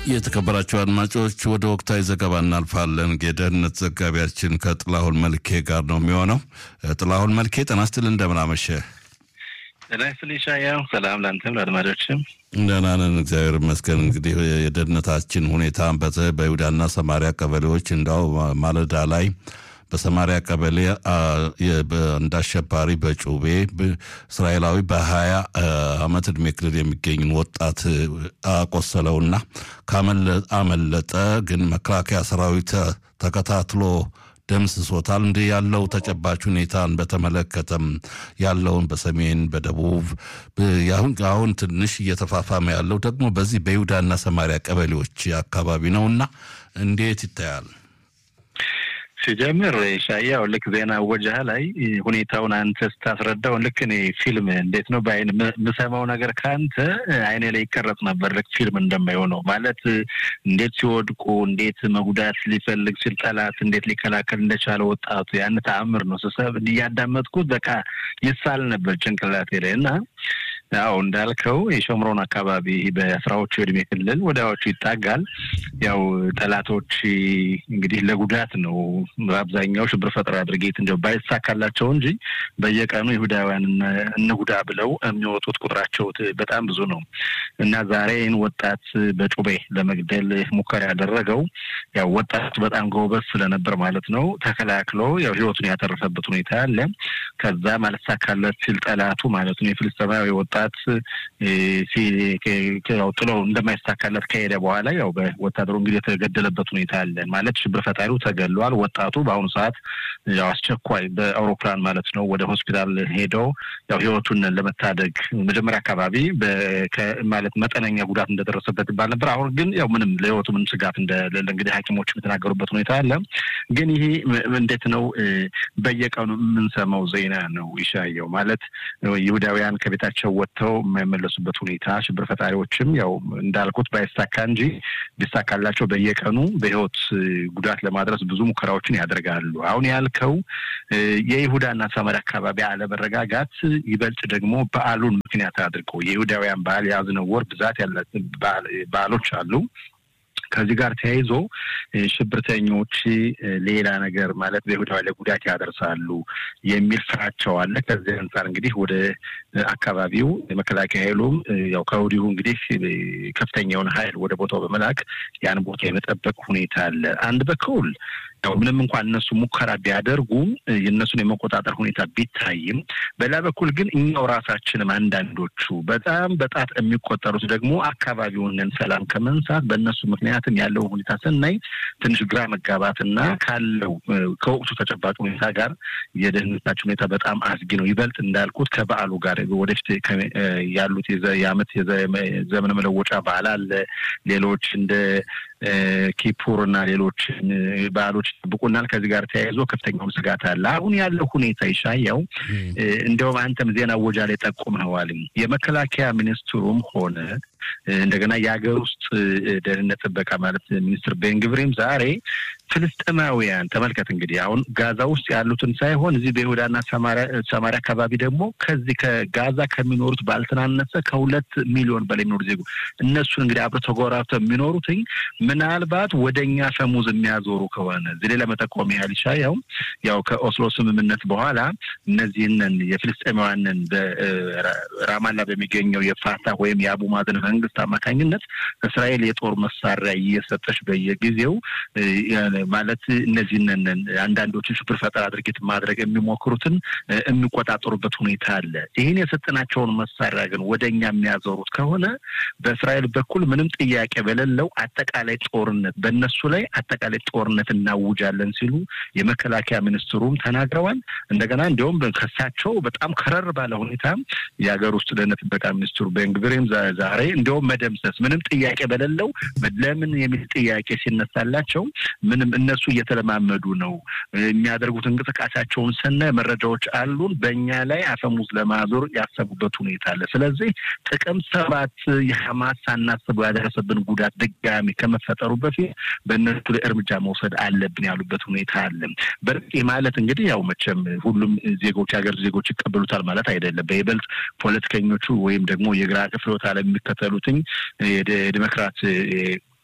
የተከበራቸው አድማጮች ወደ ወቅታዊ ዘገባ እናልፋለን። የደህንነት ዘጋቢያችን ከጥላሁን መልኬ ጋር ነው የሚሆነው። ጥላሁን መልኬ ጤና ይስጥልኝ፣ እንደምን አመሸህ? ጤና ይስጥልኝ ሻያው። ሰላም ለአንተም ለአድማጮችም። ደህና ነን እግዚአብሔር ይመስገን። እንግዲህ የደህንነታችን ሁኔታ በይሁዳና ሰማሪያ ቀበሌዎች እንዳው ማለዳ ላይ በሰማሪያ ቀበሌ እንደ አሸባሪ በጩቤ እስራኤላዊ በሀያ ዓመት ዕድሜ ክልል የሚገኝን ወጣት አቆሰለውና አመለጠ። ግን መከላከያ ሰራዊት ተከታትሎ ደምስሶታል። እንዲህ ያለው ተጨባጭ ሁኔታን በተመለከተም ያለውን በሰሜን በደቡብ አሁን ትንሽ እየተፋፋመ ያለው ደግሞ በዚህ በይሁዳና ሰማሪያ ቀበሌዎች አካባቢ ነውና እንዴት ይታያል? ሲጀምር ሻያው ልክ ዜና ወጃህ ላይ ሁኔታውን አንተ ስታስረዳው ልክ እኔ ፊልም እንዴት ነው በአይን የምሰማው ነገር ከአንተ አይኔ ላይ ይቀረጽ ነበር። ልክ ፊልም እንደማይሆነው ማለት እንዴት ሲወድቁ እንዴት መጉዳት ሊፈልግ ሲል ጠላት እንዴት ሊከላከል እንደቻለ ወጣቱ ያን ተአምር ነው ስሰብ እያዳመጥኩት በቃ ይሳል ነበር ጭንቅላቴ ላይ እና ያው እንዳልከው የሾምሮን አካባቢ በአስራዎቹ የእድሜ ክልል ወዲያዎቹ ይጣጋል። ያው ጠላቶች እንግዲህ ለጉዳት ነው በአብዛኛው ሽብር ፈጠራ ድርጊት እንዲያው ባይሳካላቸው እንጂ በየቀኑ ይሁዳውያን እንጉዳ ብለው የሚወጡት ቁጥራቸው በጣም ብዙ ነው እና ዛሬን ወጣት በጩቤ ለመግደል ሙከራ ያደረገው ያው ወጣቱ በጣም ጎበዝ ስለነበር ማለት ነው ተከላክሎ ያው ህይወቱን ያተረፈበት ሁኔታ አለ። ከዛ ማለሳካለት ሲል ጠላቱ ማለት ነው የፍልስጤማዊ ወጣት ጥለው እንደማይሳካለት ከሄደ በኋላ ያው በወታደሩ እንግዲህ የተገደለበት ሁኔታ አለን ማለት ሽብር ፈጣሪው ተገሏል። ወጣቱ በአሁኑ ሰዓት ያው አስቸኳይ በአውሮፕላን ማለት ነው ወደ ሆስፒታል ሄደው ያው ህይወቱን ለመታደግ መጀመሪያ አካባቢ ማለት መጠነኛ ጉዳት እንደደረሰበት ይባል ነበር። አሁን ግን ያው ምንም ለህይወቱ ምንም ስጋት እንደሌለ እንግዲህ ሐኪሞች የተናገሩበት ሁኔታ አለ። ግን ይሄ እንዴት ነው በየቀኑ የምንሰማው ዜና ነው ይሻየው ማለት ይሁዳውያን ከቤታቸው ወጥተው የማይመለሱበት ሁኔታ ሽብር ፈጣሪዎችም ያው እንዳልኩት ባይሳካ እንጂ ቢሳካላቸው በየቀኑ በህይወት ጉዳት ለማድረስ ብዙ ሙከራዎችን ያደርጋሉ። አሁን ያልከው የይሁዳና ሰማርያ አካባቢ አለመረጋጋት ይበልጥ ደግሞ በዓሉን ምክንያት አድርገው የይሁዳውያን በዓል የያዝነው ወር ብዛት ያለ በዓሎች አሉ። ከዚህ ጋር ተያይዞ ሽብርተኞች ሌላ ነገር ማለት በይሁዳዊ ላይ ጉዳት ያደርሳሉ የሚል ፍራቸው አለ። ከዚህ አንጻር እንግዲህ ወደ አካባቢው የመከላከያ ኃይሉም ያው ከወዲሁ እንግዲህ ከፍተኛ የሆነ ኃይል ወደ ቦታው በመላክ ያን ቦታ የመጠበቅ ሁኔታ አለ። አንድ በኩል ያው ምንም እንኳን እነሱ ሙከራ ቢያደርጉም የእነሱን የመቆጣጠር ሁኔታ ቢታይም፣ በሌላ በኩል ግን እኛው ራሳችንም አንዳንዶቹ በጣም በጣት የሚቆጠሩት ደግሞ አካባቢውን ሰላም ከመንሳት በእነሱ ምክንያትም ያለውን ሁኔታ ስናይ ትንሽ ግራ መጋባትና ካለው ከወቅቱ ተጨባጭ ሁኔታ ጋር የደህንነታችን ሁኔታ በጣም አስጊ ነው። ይበልጥ እንዳልኩት ከበዓሉ ጋር ወደፊት ያሉት የዓመት የዘመን መለወጫ በዓል አለ። ሌሎች እንደ ኪፑር እና ሌሎች በዓሎች ይጠብቁናል። ከዚህ ጋር ተያይዞ ከፍተኛውን ስጋት አለ። አሁን ያለው ሁኔታ ይሻየው እንደውም አንተም ዜና ወጃ ላይ ጠቁመዋል። የመከላከያ ሚኒስትሩም ሆነ እንደገና የሀገር ውስጥ ደህንነት ጥበቃ ማለት ሚኒስትር ቤንግብሪም ዛሬ ፍልስጤማውያን ተመልከት እንግዲህ አሁን ጋዛ ውስጥ ያሉትን ሳይሆን እዚህ በይሁዳና ሰማሪያ አካባቢ ደግሞ ከዚህ ከጋዛ ከሚኖሩት ባልተናነሰ ከሁለት ሚሊዮን በላይ የሚኖሩ ዜጎች እነሱን እንግዲህ አብረው ተጎራብተው የሚኖሩትኝ ምናልባት ወደ እኛ ፈሙዝ የሚያዞሩ ከሆነ እዚህ ላይ ለመጠቆም ያህል ይሻያው ያው ከኦስሎ ስምምነት በኋላ እነዚህንን የፍልስጤማውያንን በራማላ በሚገኘው የፋታ ወይም የአቡ ማዘን መንግስት አማካኝነት እስራኤል የጦር መሳሪያ እየሰጠች በየጊዜው ማለት እነዚህንን አንዳንዶችን ሽብር ፈጠራ ድርጊት ማድረግ የሚሞክሩትን የሚቆጣጠሩበት ሁኔታ አለ። ይህን የሰጠናቸውን መሳሪያ ግን ወደ እኛ የሚያዞሩት ከሆነ በእስራኤል በኩል ምንም ጥያቄ በሌለው አጠቃላይ ጦርነት በእነሱ ላይ አጠቃላይ ጦርነት እናውጃለን ሲሉ የመከላከያ ሚኒስትሩም ተናግረዋል። እንደገና እንዲሁም ከሳቸው በጣም ከረር ባለ ሁኔታ የሀገር ውስጥ ደህንነት ጥበቃ ሚኒስትሩ ቤንግቪርም ዛሬ እንዲሁም መደምሰስ ምንም ጥያቄ በሌለው ለምን የሚል ጥያቄ ሲነሳላቸው ምንም እነሱ እየተለማመዱ ነው የሚያደርጉት እንቅስቃሴያቸውን ስናይ መረጃዎች አሉን። በእኛ ላይ አፈሙዝ ለማዞር ያሰቡበት ሁኔታ አለ። ስለዚህ ጥቅምት ሰባት የሐማስ ሳናስበው ያደረሰብን ጉዳት ድጋሚ ከመፈጠሩ በፊት በእነሱ ላይ እርምጃ መውሰድ አለብን ያሉበት ሁኔታ አለ። በርቅ ማለት እንግዲህ ያው መቼም ሁሉም ዜጎች የሀገር ዜጎች ይቀበሉታል ማለት አይደለም። በይበልጥ ፖለቲከኞቹ ወይም ደግሞ የግራ ክፍሎት ዓለም የሚከተሉትኝ የዲሞክራት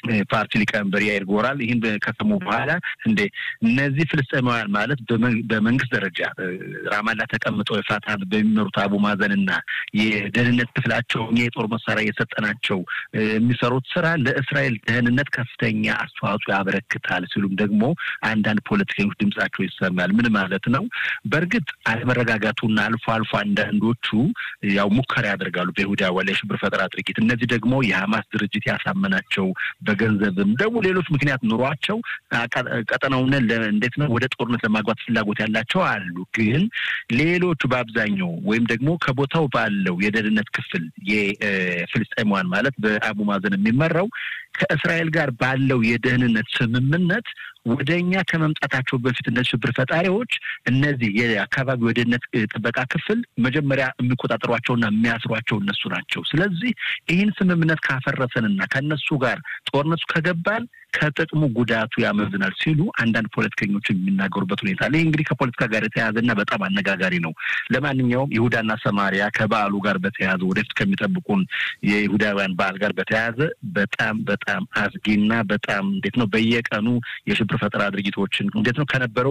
ፓርቲ ሊቀመንበር ያይር ጎራል ይህን ከሰሙ በኋላ እንዴ እነዚህ ፍልስጤማውያን ማለት በመንግስት ደረጃ ራማላ ተቀምጠው የፋታን በሚመሩት አቡ ማዘንና የደህንነት ክፍላቸው እኛ የጦር መሳሪያ እየሰጠናቸው የሚሰሩት ስራ ለእስራኤል ደህንነት ከፍተኛ አስተዋጽኦ ያበረክታል ሲሉም ደግሞ አንዳንድ ፖለቲከኞች ድምጻቸው ይሰማል። ምን ማለት ነው? በእርግጥ አለመረጋጋቱና አልፎ አልፎ አንዳንዶቹ ያው ሙከራ ያደርጋሉ በይሁዳ ወላ የሽብር ፈጠራ ድርጊት። እነዚህ ደግሞ የሀማስ ድርጅት ያሳመናቸው በገንዘብም ደግሞ ሌሎች ምክንያት ኑሯቸው ቀጠናውን እንዴት ነው ወደ ጦርነት ለማግባት ፍላጎት ያላቸው አሉ። ግን ሌሎቹ በአብዛኛው ወይም ደግሞ ከቦታው ባለው የደህንነት ክፍል የፍልስጤማውያን ማለት በአቡ ማዘን የሚመራው ከእስራኤል ጋር ባለው የደህንነት ስምምነት ወደ እኛ ከመምጣታቸው በፊት እነዚህ ሽብር ፈጣሪዎች እነዚህ የአካባቢው የደህንነት ጥበቃ ክፍል መጀመሪያ የሚቆጣጠሯቸውና የሚያስሯቸው እነሱ ናቸው። ስለዚህ ይህን ስምምነት ካፈረሰንና ከእነሱ ጋር ጦርነቱ ከገባን ከጥቅሙ ጉዳቱ ያመዝናል ሲሉ አንዳንድ ፖለቲከኞች የሚናገሩበት ሁኔታ አለ። ይህ እንግዲህ ከፖለቲካ ጋር የተያያዘና በጣም አነጋጋሪ ነው። ለማንኛውም ይሁዳና ሰማሪያ ከበዓሉ ጋር በተያያዘ ወደፊት ከሚጠብቁን የይሁዳውያን በዓል ጋር በተያያዘ በጣም በጣም አስጊና በጣም እንዴት ነው በየቀኑ የሽብር ፈጠራ ድርጊቶችን እንዴት ነው ከነበረው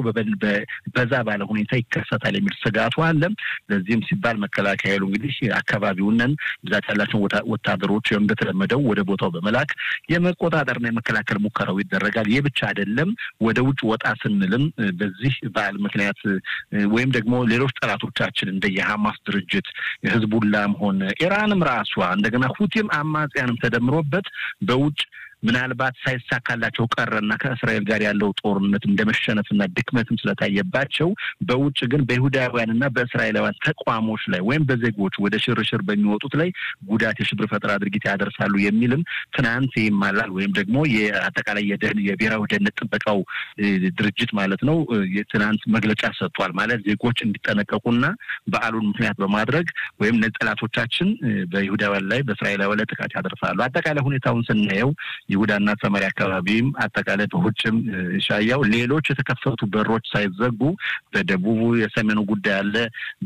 በዛ ባለ ሁኔታ ይከሰታል የሚል ስጋቱ አለ። ለዚህም ሲባል መከላከያ ኃይሉ እንግዲህ አካባቢውንን ብዛት ያላቸውን ወታደሮች እንደተለመደው ወደ ቦታው በመላክ የመቆጣጠርና የመከላከል ሙከራው ይደረጋል። ይህ ብቻ አይደለም። ወደ ውጭ ወጣ ስንልም በዚህ በዓል ምክንያት ወይም ደግሞ ሌሎች ጠላቶቻችን እንደ የሐማስ ድርጅት ህዝቡላም ሆነ ኢራንም ራሷ እንደገና ሁቲም አማጽያንም ተደምሮበት በውጭ ምናልባት ሳይሳካላቸው ቀረና ከእስራኤል ጋር ያለው ጦርነት እንደ መሸነፍና ድክመትም ስለታየባቸው በውጭ ግን በይሁዳውያንና በእስራኤላውያን ተቋሞች ላይ ወይም በዜጎች ወደ ሽርሽር በሚወጡት ላይ ጉዳት የሽብር ፈጠራ ድርጊት ያደርሳሉ የሚልም ትናንት ይማላል ወይም ደግሞ የአጠቃላይ የብሔራዊ ደህንነት ጥበቃው ድርጅት ማለት ነው ትናንት መግለጫ ሰጥቷል። ማለት ዜጎች እንዲጠነቀቁና በዓሉን ምክንያት በማድረግ ወይም ጠላቶቻችን በይሁዳውያን ላይ በእስራኤላውያን ላይ ጥቃት ያደርሳሉ። አጠቃላይ ሁኔታውን ስናየው ይሁዳና ሰማሪያ አካባቢም አጠቃላይ በውጭም ሻያው ሌሎች የተከፈቱ በሮች ሳይዘጉ በደቡቡ የሰሜኑ ጉዳይ አለ፣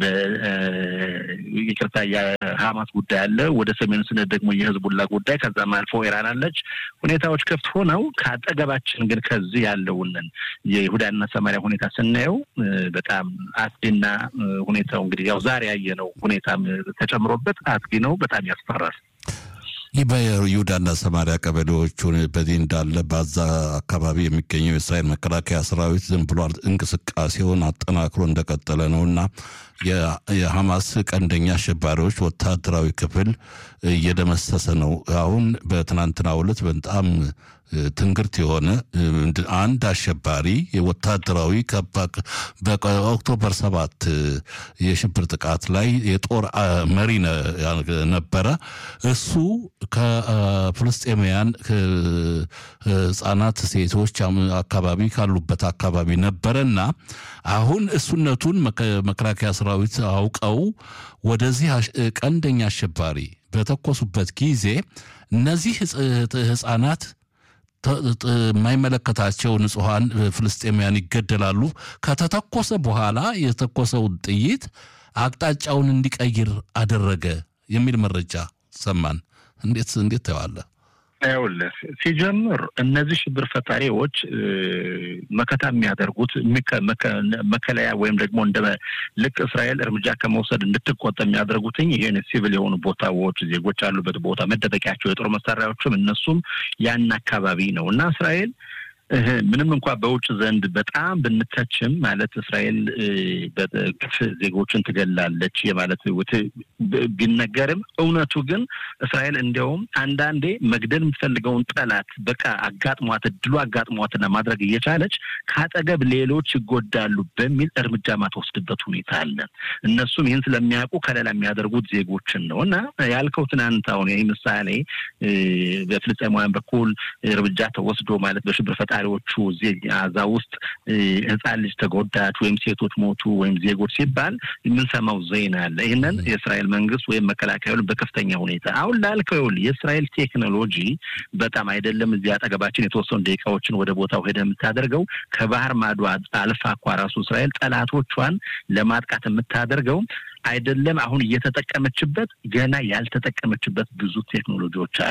ይቅርታ የሀማስ ጉዳይ አለ። ወደ ሰሜኑ ስነት ደግሞ የህዝቡላ ጉዳይ ከዛም አልፎ ኢራን አለች። ሁኔታዎች ክፍት ሆነው ከአጠገባችን ግን ከዚህ ያለውንን የይሁዳና ሰማሪያ ሁኔታ ስናየው በጣም አስጊና ሁኔታው እንግዲህ ያው ዛሬ ያየነው ሁኔታም ተጨምሮበት አስጊ ነው። በጣም ያስፈራል። ይህ በይሁዳና ሰማሪያ ቀበሌዎቹን በዚህ እንዳለ በዛ አካባቢ የሚገኘው የእስራኤል መከላከያ ሰራዊት ዝም ብሎ እንቅስቃሴውን አጠናክሮ እንደቀጠለ ነው እና የሐማስ ቀንደኛ አሸባሪዎች ወታደራዊ ክፍል እየደመሰሰ ነው። አሁን በትናንትናው ዕለት በጣም ትንግርት የሆነ አንድ አሸባሪ ወታደራዊ በኦክቶበር ሰባት የሽብር ጥቃት ላይ የጦር መሪ ነበረ። እሱ ከፍልስጤማውያን ህጻናት፣ ሴቶች አካባቢ ካሉበት አካባቢ ነበረና አሁን እሱነቱን መከላከያ ሰራዊት አውቀው ወደዚህ ቀንደኛ አሸባሪ በተኮሱበት ጊዜ እነዚህ ህጻናት የማይመለከታቸው ንጹሐን ፍልስጤማውያን ይገደላሉ። ከተተኮሰ በኋላ የተተኮሰውን ጥይት አቅጣጫውን እንዲቀይር አደረገ የሚል መረጃ ሰማን። እንዴት እንዴት ታየዋለህ? ይኸውልህ ሲጀምር እነዚህ ሽብር ፈጣሪዎች መከታ የሚያደርጉት መከለያ ወይም ደግሞ እንደ ልክ እስራኤል እርምጃ ከመውሰድ እንድትቆጠ የሚያደርጉትኝ ይህን ሲቪል የሆኑ ቦታዎች ዜጎች ያሉበት ቦታ መደበቂያቸው የጦር መሳሪያዎችም እነሱም ያን አካባቢ ነው እና እስራኤል ምንም እንኳ በውጭ ዘንድ በጣም ብንተችም ማለት እስራኤል በግፍ ዜጎችን ትገላለች የማለት ቢነገርም እውነቱ ግን እስራኤል እንዲያውም አንዳንዴ መግደል የምትፈልገውን ጠላት በቃ አጋጥሟት እድሉ አጋጥሟትና ማድረግ እየቻለች ከአጠገብ ሌሎች ይጎዳሉ በሚል እርምጃ ማትወስድበት ሁኔታ አለ። እነሱም ይህን ስለሚያውቁ ከሌላ የሚያደርጉት ዜጎችን ነው እና ያልከው ትናንት አሁን ይህ ምሳሌ በፍልስጤማውያን በኩል እርምጃ ተወስዶ ማለት በሽብር ፈጣሪዎቹ እዚህ አዛ ውስጥ ህፃን ልጅ ተጎዳች ወይም ሴቶች ሞቱ ወይም ዜጎች ሲባል የምንሰማው ዜና አለ። ይህንን የእስራኤል መንግስት ወይም መከላከያውን በከፍተኛ ሁኔታ አሁን ላልከው ይኸውልህ የእስራኤል ቴክኖሎጂ በጣም አይደለም እዚህ አጠገባችን የተወሰኑ ደቂቃዎችን ወደ ቦታው ሄደ የምታደርገው ከባህር ማዶ አልፋ እኳ ራሱ እስራኤል ጠላቶቿን ለማጥቃት የምታደርገው አይደለም አሁን እየተጠቀመችበት ገና ያልተጠቀመችበት ብዙ ቴክኖሎጂዎች አሉ።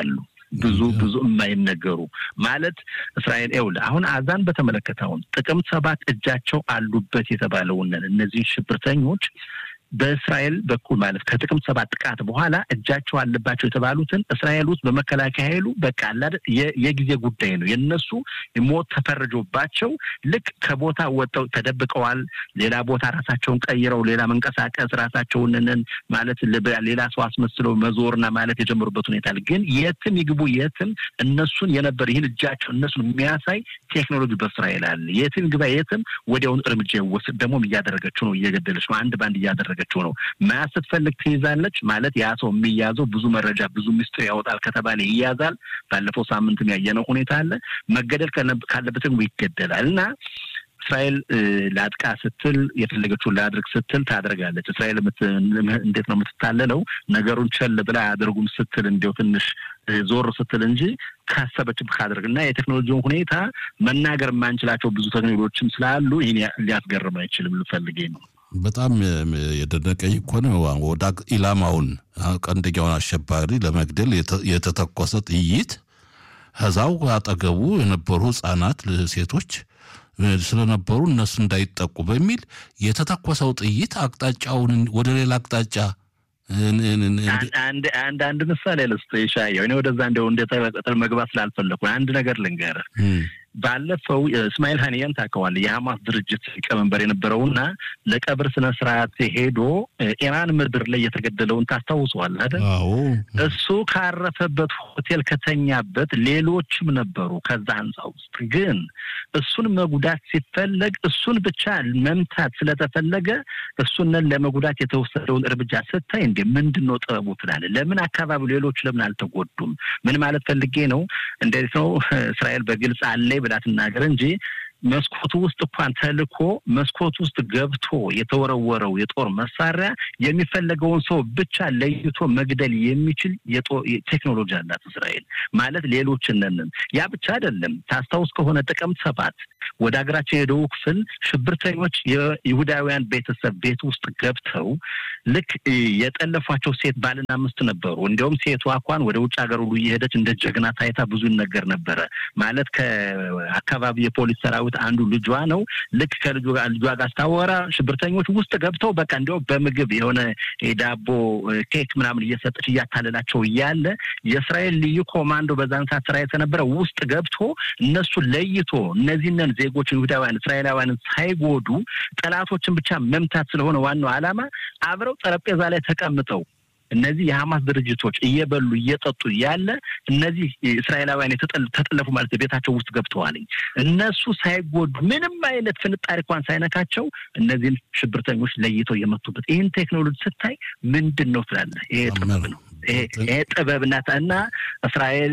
ብዙ ብዙ የማይነገሩ ማለት እስራኤል ይኸውልህ አሁን አዛን በተመለከተ አሁን ጥቅምት ሰባት እጃቸው አሉበት የተባለውን እነዚህን ሽብርተኞች በእስራኤል በኩል ማለት ከጥቅምት ሰባት ጥቃት በኋላ እጃቸው አለባቸው የተባሉትን እስራኤል ውስጥ በመከላከያ ኃይሉ በቃ አላደ የጊዜ ጉዳይ ነው። የነሱ ሞት ተፈርጆባቸው ልክ ከቦታ ወጥተው ተደብቀዋል። ሌላ ቦታ ራሳቸውን ቀይረው ሌላ መንቀሳቀስ ራሳቸውንን ማለት ሌላ ሰው አስመስለው መዞርና ማለት የጀመሩበት ሁኔታ አለ። ግን የትም ይግቡ የትም እነሱን የነበር ይህን እጃቸው እነሱን የሚያሳይ ቴክኖሎጂ በእስራኤል አለ። የትም ግባ የትም ወዲያውኑ እርምጃ ይወስድ። ደግሞም እያደረገችው ነው፣ እየገደለች ነው። አንድ በአንድ እያደረገ ያደረገችው ነው። መያዝ ስትፈልግ ትይዛለች። ማለት ያ ሰው የሚያዘው ብዙ መረጃ ብዙ ሚስጥር ያወጣል ከተባለ ይያዛል። ባለፈው ሳምንትም ያየነው ሁኔታ አለ። መገደል ካለበትም ይገደላል እና እስራኤል ላጥቃ ስትል የፈለገችውን ላድርግ ስትል ታደርጋለች። እስራኤል እንዴት ነው የምትታለለው? ነገሩን ቸል ብላ አያደርጉም ስትል እንዲያው ትንሽ ዞር ስትል እንጂ ካሰበችም ካደርግ እና የቴክኖሎጂውን ሁኔታ መናገር የማንችላቸው ብዙ ቴክኖሎጂዎችም ስላሉ ይህን ሊያስገርም አይችልም። ልፈልጌ ነው በጣም የደነቀኝ እኮ ነው። ወደ ኢላማውን ቀንደኛውን አሸባሪ ለመግደል የተተኮሰ ጥይት ከዛው አጠገቡ የነበሩ ህጻናት፣ ሴቶች ስለነበሩ እነሱ እንዳይጠቁ በሚል የተተኮሰው ጥይት አቅጣጫውን ወደ ሌላ አቅጣጫ አንድ አንድ ምሳሌ ልስጥህ ይሻየው። እኔ ወደዛ እንደው እንደ መግባት ስላልፈለኩ አንድ ነገር ልንገርህ። ባለፈው እስማኤል ሀኒያን ታውቀዋለህ? የሐማስ ድርጅት ሊቀመንበር የነበረውና ለቀብር ስነ ስርዓት ሄዶ ኢራን ምድር ላይ የተገደለውን ታስታውሰዋለህ አይደል? እሱ ካረፈበት ሆቴል ከተኛበት ሌሎችም ነበሩ ከዛ ህንፃ ውስጥ። ግን እሱን መጉዳት ሲፈለግ እሱን ብቻ መምታት ስለተፈለገ እሱንን ለመጉዳት የተወሰደውን እርምጃ ስታይ እንደ ምንድን ነው ጥበቡ ትላለህ። ለምን አካባቢው ሌሎች ለምን አልተጎዱም? ምን ማለት ፈልጌ ነው? እንዴት ነው እስራኤል በግልጽ አለ ብላ ትናገር እንጂ መስኮቱ ውስጥ እንኳን ተልኮ መስኮት ውስጥ ገብቶ የተወረወረው የጦር መሳሪያ የሚፈለገውን ሰው ብቻ ለይቶ መግደል የሚችል ቴክኖሎጂ አላት እስራኤል። ማለት ሌሎችንንም ያ ብቻ አይደለም። ታስታውስ ከሆነ ጥቅምት ሰባት ወደ ሀገራችን የደቡብ ክፍል ሽብርተኞች የይሁዳውያን ቤተሰብ ቤት ውስጥ ገብተው ልክ የጠለፏቸው ሴት ባልና ምስት ነበሩ። እንዲያውም ሴቷ እንኳን ወደ ውጭ ሀገር ሁሉ እየሄደች እንደ ጀግና ታይታ ብዙ ነገር ነበረ። ማለት ከአካባቢ የፖሊስ ሰራዊት አንዱ ልጇ ነው። ልክ ከልጇ ጋር ስታወራ ሽብርተኞች ውስጥ ገብተው በቃ እንዲያውም በምግብ የሆነ ዳቦ ኬክ ምናምን እየሰጠች እያታለላቸው እያለ የእስራኤል ልዩ ኮማንዶ በዛን ሰዓት ስራ የተነበረ ውስጥ ገብቶ እነሱ ለይቶ እነዚህንን ዜጎች ይሁዳውያን እስራኤላውያንን ሳይጎዱ ጠላቶችን ብቻ መምታት ስለሆነ ዋናው ዓላማ አብረው ጠረጴዛ ላይ ተቀምጠው እነዚህ የሐማስ ድርጅቶች እየበሉ እየጠጡ ያለ እነዚህ እስራኤላውያን ተጠለፉ ማለት ቤታቸው ውስጥ ገብተዋል። እነሱ ሳይጎዱ ምንም አይነት ፍንጣሪ እንኳን ሳይነካቸው እነዚህን ሽብርተኞች ለይተው የመቱበት ይህን ቴክኖሎጂ ስታይ ምንድን ነው ትላለህ? ይሄ ጥበብ ነው። ይሄ ጥበብ ናት እና እስራኤል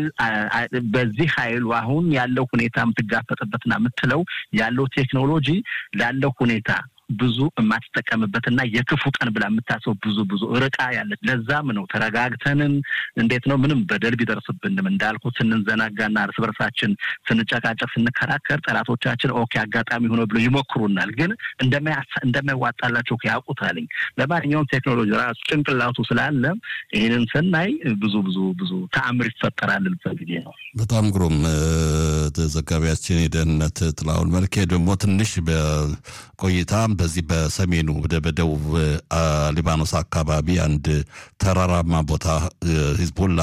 በዚህ ኃይሉ አሁን ያለው ሁኔታ የምትጋፈጥበትና የምትለው ያለው ቴክኖሎጂ ላለው ሁኔታ ብዙ የማትጠቀምበትና የክፉ ቀን ብላ የምታስበው ብዙ ብዙ ርቃ ያለች። ለዛም ነው ተረጋግተንም እንዴት ነው ምንም በደል ቢደርስብንም እንዳልኩ ስንዘናጋና እርስ በርሳችን ስንጨቃጨቅ፣ ስንከራከር ጠላቶቻችን ኦኬ አጋጣሚ ሆነ ብሎ ይሞክሩናል። ግን እንደማይዋጣላቸው ያውቁታልኝ። ለማንኛውም ቴክኖሎጂ ራሱ ጭንቅላቱ ስላለ ይህንን ስናይ ብዙ ብዙ ብዙ ተአምር ይፈጠራል ልበት ጊዜ ነው። በጣም ግሩም ዘጋቢያችን የደህንነት ጥላሁን መልኬ ደግሞ ትንሽ በቆይታ በዚህ በሰሜኑ በደቡብ ሊባኖስ አካባቢ አንድ ተራራማ ቦታ ሂዝቦላ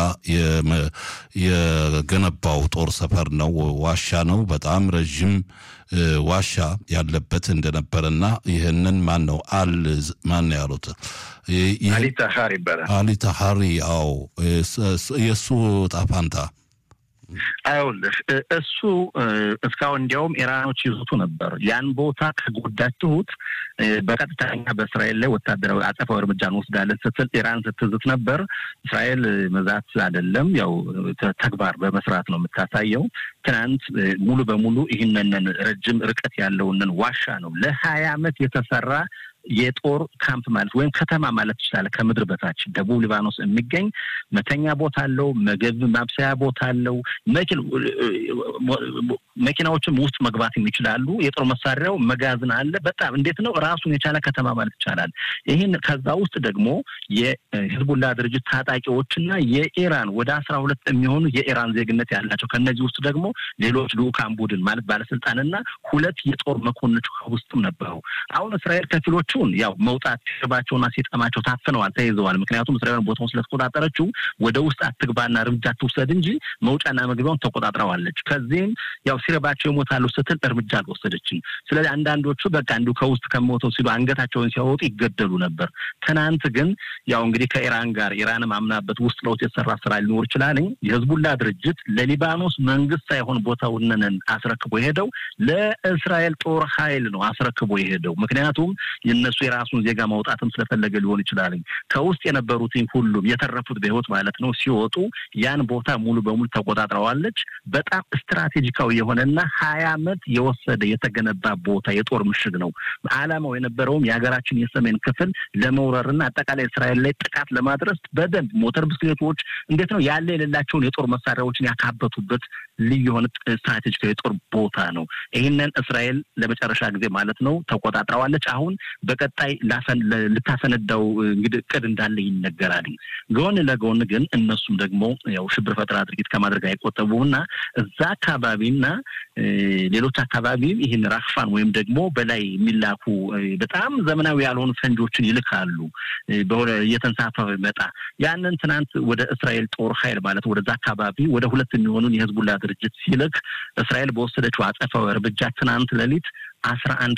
የገነባው ጦር ሰፈር ነው፣ ዋሻ ነው። በጣም ረዥም ዋሻ ያለበት እንደነበረና ይህንን ማን ነው አል ማን ነው ያሉት አሊታሃሪ ይባላል። አሊታሃሪ አዎ፣ የእሱ ጣፋንታ አይውልህ እሱ እስካሁን እንዲያውም ኢራኖች ይዙቱ ነበር። ያን ቦታ ከጎዳችሁት በቀጥተኛ በእስራኤል ላይ ወታደራዊ አጸፋዊ እርምጃ እንወስዳለን ስትል ኢራን ስትዝት ነበር። እስራኤል መዛት አይደለም ያው ተግባር በመስራት ነው የምታሳየው። ትናንት ሙሉ በሙሉ ይህንን ረጅም ርቀት ያለውንን ዋሻ ነው ለሀያ ዓመት የተሰራ የጦር ካምፕ ማለት ወይም ከተማ ማለት ትችላለህ። ከምድር በታች ደቡብ ሊባኖስ የሚገኝ መተኛ ቦታ አለው። ምግብ ማብሰያ ቦታ አለው። መኪል መኪናዎችም ውስጥ መግባት ይችላሉ። የጦር መሳሪያው መጋዘን አለ። በጣም እንዴት ነው ራሱን የቻለ ከተማ ማለት ይቻላል። ይህን ከዛ ውስጥ ደግሞ የሂዝቡላ ድርጅት ታጣቂዎችና የኢራን ወደ አስራ ሁለት የሚሆኑ የኢራን ዜግነት ያላቸው ከእነዚህ ውስጥ ደግሞ ሌሎች ልኡካን ቡድን ማለት ባለስልጣንና ሁለት የጦር መኮንኖች ውስጥም ነበሩ። አሁን እስራኤል ከፊሎቹን ያው መውጣት ሲርባቸውና ሲጠማቸው ታፍነዋል፣ ተይዘዋል። ምክንያቱም እስራኤል ቦታውን ስለተቆጣጠረችው ወደ ውስጥ አትግባና እርምጃ ትውሰድ እንጂ መውጫና መግቢያውን ተቆጣጥረዋለች። ከዚህም ያው ሲረባቸው ይሞታሉ ስትል እርምጃ አልወሰደችም። ስለዚህ አንዳንዶቹ በቃ እንዲሁ ከውስጥ ከሞተው ሲሉ አንገታቸውን ሲያወጡ ይገደሉ ነበር። ትናንት ግን ያው እንግዲህ ከኢራን ጋር ኢራንም አምናበት ውስጥ ለውስጥ የተሰራ ስራ ሊኖር ይችላል። የህዝቡላ ድርጅት ለሊባኖስ መንግስት ሳይሆን ቦታውን አስረክቦ የሄደው ለእስራኤል ጦር ኃይል ነው አስረክቦ የሄደው። ምክንያቱም የነሱ የራሱን ዜጋ ማውጣትም ስለፈለገ ሊሆን ይችላል። ከውስጥ የነበሩትኝ ሁሉም የተረፉት በህይወት ማለት ነው ሲወጡ ያን ቦታ ሙሉ በሙሉ ተቆጣጥረዋለች። በጣም ስትራቴጂካዊ የሆነና ሀያ ዓመት የወሰደ የተገነባ ቦታ የጦር ምሽግ ነው። አላማው የነበረውም የሀገራችን የሰሜን ክፍል ለመውረርና አጠቃላይ እስራኤል ላይ ጥቃት ለማድረስ በደንብ ሞተር ብስክሌቶች እንዴት ነው ያለ የሌላቸውን የጦር መሳሪያዎችን ያካበቱበት ልዩ የሆነ ስትራቴጂካዊ የጦር ቦታ ነው። ይህንን እስራኤል ለመጨረሻ ጊዜ ማለት ነው ተቆጣጥረዋለች። አሁን በቀጣይ ልታሰነዳው እንግዲህ እቅድ እንዳለ ይነገራል። ጎን ለጎን ግን እነሱም ደግሞ ያው ሽብር ፈጠራ ድርጊት ከማድረግ አይቆጠቡና እዛ አካባቢና ሌሎች አካባቢ ይህን ራክፋን ወይም ደግሞ በላይ የሚላኩ በጣም ዘመናዊ ያልሆኑ ፈንጆችን ይልካሉ። እየተንሳፈፈ ይመጣ ያንን ትናንት ወደ እስራኤል ጦር ኃይል ማለት ወደዛ አካባቢ ወደ ሁለት የሚሆኑን የህዝቡላ ድርጅት ሲልክ እስራኤል በወሰደችው አጸፋዊ እርምጃ ትናንት ሌሊት አስራ አንድ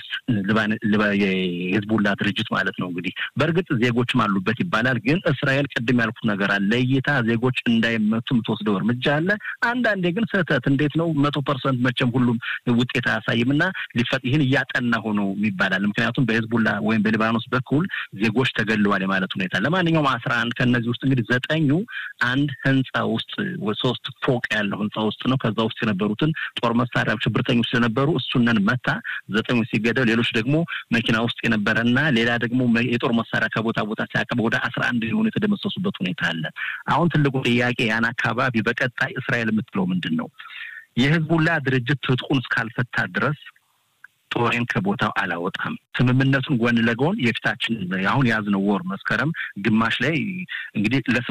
የህዝቡላ ድርጅት ማለት ነው። እንግዲህ በእርግጥ ዜጎችም አሉበት ይባላል። ግን እስራኤል ቅድም ያልኩት ነገር አለ። ለይታ ዜጎች እንዳይመቱ የምትወስደው እርምጃ አለ። አንዳንዴ ግን ስህተት እንዴት ነው መቶ ፐርሰንት መቼም ሁሉም ውጤት አያሳይም እና ሊፈጥ ይህን እያጠና ሆኖ ይባላል። ምክንያቱም በህዝቡላ ወይም በሊባኖስ በኩል ዜጎች ተገለዋል የማለት ሁኔታ። ለማንኛውም አስራ አንድ ከእነዚህ ውስጥ እንግዲህ ዘጠኙ አንድ ህንፃ ውስጥ ሶስት ፎቅ ያለው ህንፃ ውስጥ ነው። ከዛ ውስጥ የነበሩትን ጦር መሳሪያ ሽብርተኞች ስለነበሩ እሱነን መታ ዘጠኙ ሲገደል ሌሎች ደግሞ መኪና ውስጥ የነበረና ሌላ ደግሞ የጦር መሳሪያ ከቦታ ቦታ ሲያቀብ ወደ አስራ አንድ የሆኑ የተደመሰሱበት ሁኔታ አለ። አሁን ትልቁ ጥያቄ ያን አካባቢ በቀጣይ እስራኤል የምትለው ምንድን ነው? የህዝቡላ ድርጅት ትጥቁን እስካልፈታ ድረስ ጦሬን ከቦታው አላወጣም። ስምምነቱን ጎን ለጎን የፊታችን አሁን የያዝነው ወር መስከረም ግማሽ ላይ እንግዲህ